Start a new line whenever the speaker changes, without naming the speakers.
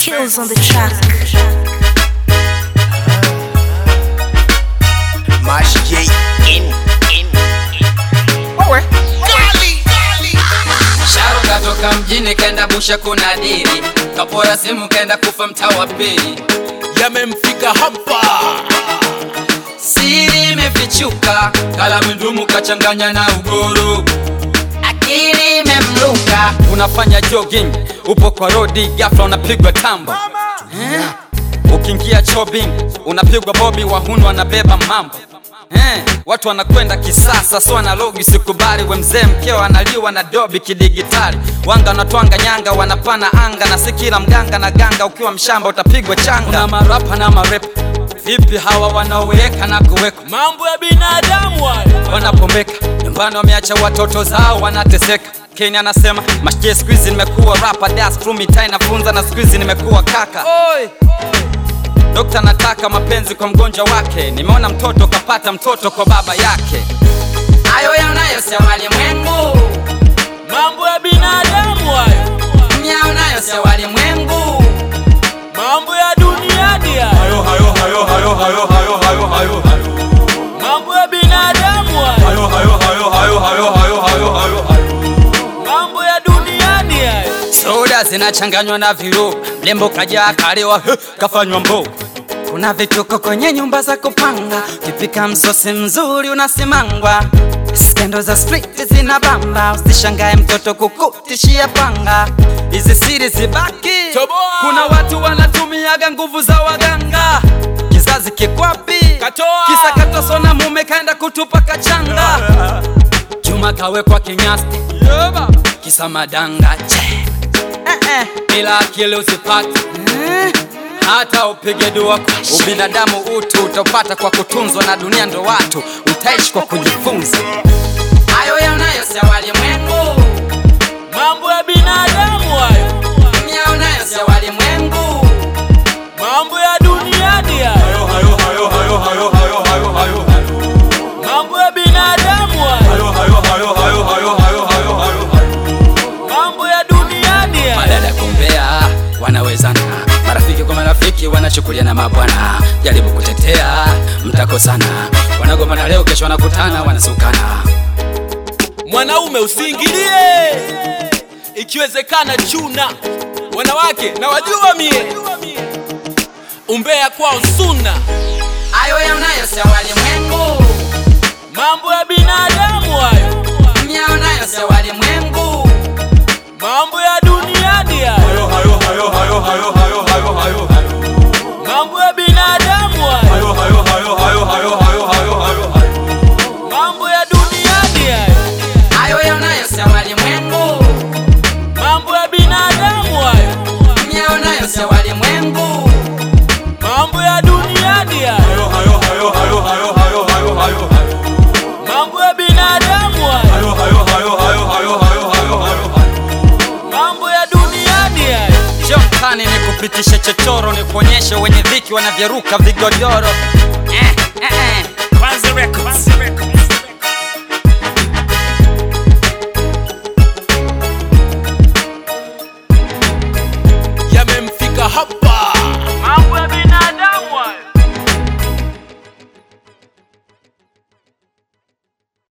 Kills on the track.
Mash J in, in. Wewe.
Sharu katoka mjini kenda busha kuna dili kapora simu kenda kufa mtaa wa pili
Yamemfika hapa.
siri imefichuka kala mndumu kachanganya na ugoro akili imemluka unafanya jogging upo kwa rodi ghafla unapigwa tamba eh? ukiingia chobbing unapigwa bobi wahunu wanabeba mambo Eh, watu wanakwenda kisasa so analogi sikubali we mzee mkeo analiwa na dobi kidigitali wanga wanatwanga nyanga wanapana anga na si kila mganga na ganga ukiwa mshamba utapigwa changa na marapa na marepa vipi hawa wanaoweka na kuweka
mambo ya binadamu hayo
wanapombeka nyumbani wameacha watoto zao wanateseka Kenya anasema mashie siku hizi nimekuwa rapa das through mitaa inafunza na siku hizi nimekuwa kaka Oi. Dokta nataka mapenzi kwa mgonjwa wake, nimeona mtoto kapata mtoto kwa baba yake. Hayo yanayo si walimwengu,
mambo ya binadamu hayo
myaonayo si walimwengu.
mambo ya duniani hayo
Hayo hayo hayo hayo hayo hayo hayo hayo.
mambo ya binadamu hayo
Hayo hayo hayo hayo hayo hayo hayo hayo hayo.
mambo ya duniani hayo
Soda zinachanganywa na viroba, mlembo kaja kalewa he, kafanywa mboga. Kuna vituko kwenye nyumba za kupanga, ukipika msosi mzuri unasimangwa. Skendo za street zinabamba, usishangae mtoto kukutishia panga. Hizi siri zibaki,
Toboa!
kuna watu wanatumiaga nguvu za waganga. Kizazi kikwapi?
Katoa!
Kisa katoso na mume kaenda kutupa kachanga. Juma kawekwa kinyasti, kisa madanga che bila akili usipate hata upige dua kwa ubinadamu utu utaupata kwa kutunzwa na dunia ndo watu utaishi kwa kujifunza hayo yanayo si walimwengu
mambo ya binadamu hayo
yaonayo si walimwengu
mambo ya duniani hayo
Hayo hayo hayo hayo hayo hayo hayo hayo.
mambo ya binadamu hayo
Hayo hayo hayo hayo hayo hayo hayo hayo.
mambo ya duniani hayo
madada kumbea wanawezana marafiki kwa marafiki wanachukuliana mabwana jaribu kutetea mtakosana wanagombana leo kesho wanakutana wanasukana
mwanaume usiingilie ikiwezekana chuna wanawake na wajua mie umbea kwao suna
hayo yanayo si walimwengu
mambo ya binadamu hayo
yaonayo si walimwengu
mambo ya duniani hayo
Hayo hayo hayo hayo hayo hayo hayo hayo.
mambo ya binadamu hayo
Hayo hayo hayo hayo hayo hayo hayo hayo.
mambo ya duniani hayo
hayo yanayo si walimwengu
mambo ya binadamu hayo
yaonayo si walimwengu
mambo ya duniani hayo
Hayo hayo hayo hayo hayo hayo hayo hayo.
mambo ya binadamu hayo
Hayo hayo hayo hayo hayo hayo hayo hayo.
mambo ya duniani hayo
Njoo mtaani nikupitishe chochoro, nikuonyeshe wenye dhiki wanavyoruka vigodoro. Eh, eh, eh.
Kwanza Records